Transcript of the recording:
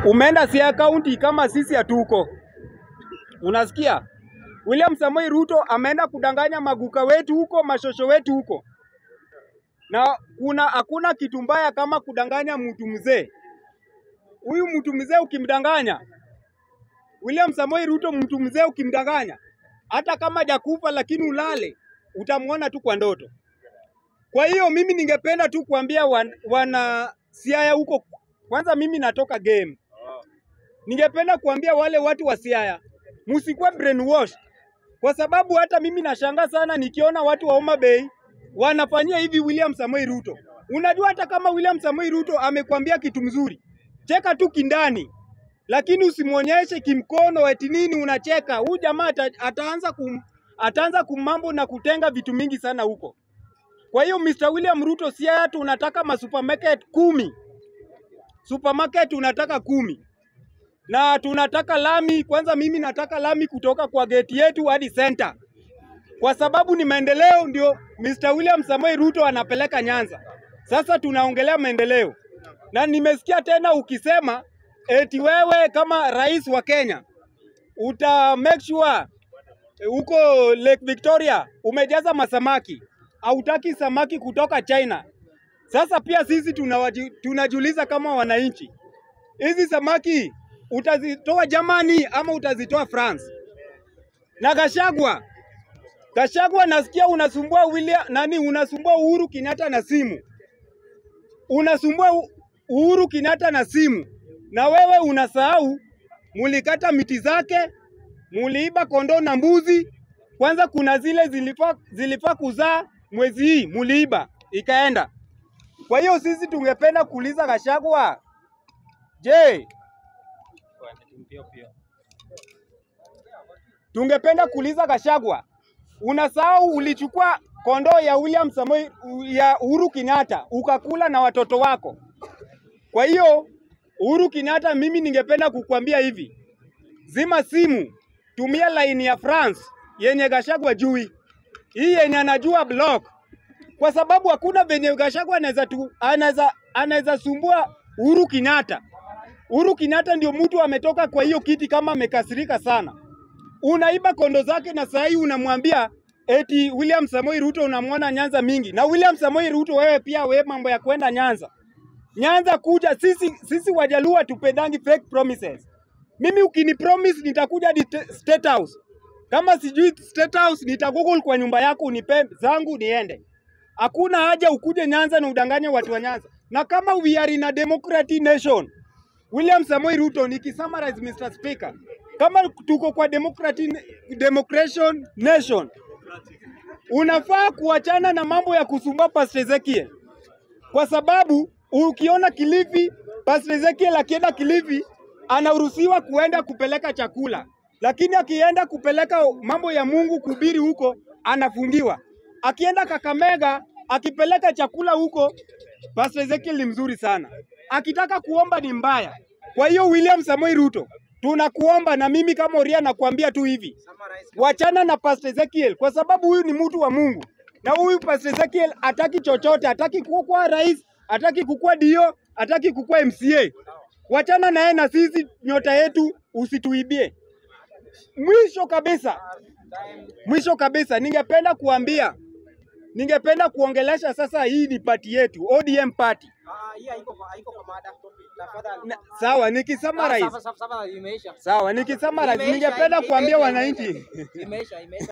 umeenda Siaya County kama sisi hatuko. Unasikia? William Samoei Ruto ameenda kudanganya maguka wetu huko, mashosho wetu huko, na kuna hakuna kitu mbaya kama kudanganya mtu mzee. Huyu mtu mzee ukimdanganya, William Samoei Ruto, mtu mzee ukimdanganya, hata kama jakufa lakini ulale, utamwona tu kwa ndoto. Kwa hiyo mimi ningependa tu kuambia wan, wana Siaya huko, kwanza mimi natoka game, ningependa kuambia wale watu wa Siaya msikuwe brainwash, kwa sababu hata mimi nashangaa sana nikiona watu wa Homa Bay wanafanyia hivi William Samoei Ruto. Unajua hata kama William Samoei Ruto amekwambia kitu mzuri, cheka tu kindani, lakini usimwonyeshe kimkono eti nini unacheka. Huyu jamaa ata, ataanza kum, ataanza kumambo na kutenga vitu mingi sana huko. Kwa hiyo Mr. William Ruto, Siaya tunataka masupermarket kumi, supermarket tunataka kumi na tunataka lami. Kwanza mimi nataka lami kutoka kwa geti yetu hadi center, kwa sababu ni maendeleo ndio Mr. William Samoei Ruto anapeleka Nyanza. Sasa tunaongelea maendeleo, na nimesikia tena ukisema eti wewe kama rais wa Kenya uta make sure huko Lake Victoria umejaza masamaki, hautaki samaki kutoka China. Sasa pia sisi tunawaji, tunajiuliza kama wananchi, hizi samaki utazitoa Germany ama utazitoa France? Na Gashagwa, Gashagwa, nasikia unasumbua William nani, unasumbua Uhuru Kenyatta na simu, unasumbua U- Uhuru Kenyatta na simu, na wewe unasahau mulikata miti zake, muliiba kondoo na mbuzi. Kwanza kuna zile zilifaa zilifaa kuzaa mwezi hii, muliiba ikaenda. Kwa hiyo sisi tungependa kuuliza Gashagwa, je, tungependa kuuliza Gashagwa, unasahau ulichukua kondoo ya William Samoei ya Uhuru Kenyatta ukakula na watoto wako. Kwa hiyo Uhuru Kenyatta, mimi ningependa kukuambia hivi, zima simu, tumia line ya France yenye Gashagwa jui, hii yenye anajua block, kwa sababu hakuna venye Gashagwa anaweza tu anaweza anaweza sumbua Uhuru Kenyatta. Uhuru Kenyatta ndio mtu ametoka kwa hiyo kiti kama amekasirika sana. Unaiba kondo zake na saa hii unamwambia eti William Samoei Ruto unamwona Nyanza mingi. Na William Samoei Ruto wewe pia wewe mambo ya kwenda Nyanza. Nyanza kuja sisi sisi Wajaluo hatupendangi fake promises. Mimi ukini promise nitakuja hadi te- State House. Kama sijui State House nitagoogle kwa nyumba yako unipe zangu niende. Hakuna haja ukuje Nyanza na udanganye watu wa Nyanza. Na kama we are in a democratic nation, William Samoei Ruto nikisummarize Mr. Speaker, kama tuko kwa democratic democration nation, unafaa kuachana na mambo ya kusumbua Pastor Ezekiel, kwa sababu ukiona Kilifi, Pastor Ezekiel akienda Kilifi anaruhusiwa kuenda kupeleka chakula, lakini akienda kupeleka mambo ya Mungu kuhubiri huko anafungiwa. Akienda Kakamega akipeleka chakula huko, Pastor Ezekiel ni mzuri sana, akitaka kuomba ni mbaya. Kwa hiyo William Samoei Ruto, tunakuomba na mimi kama Oria nakuambia tu hivi, wachana na Pastor Ezekiel kwa sababu huyu ni mtu wa Mungu, na huyu Pastor Ezekiel hataki chochote, hataki kukuwa rais, hataki kukuwa dio, hataki kukuwa MCA. Wachana naye na sisi, nyota yetu usituibie. Mwisho kabisa, mwisho kabisa, ningependa kuambia, ningependa kuongelesha sasa, hii ni pati yetu ODM party. Ah, hii haiko kwa haiko kwa mada. Tafadhali. Na, sawa, Ah, nikisummarize, sawa, sawa, sawa, imeisha. sawa, nikisummarize, Imeisha, ningependa imeisha, kuambia imeisha. wananchi Imeisha, imeisha.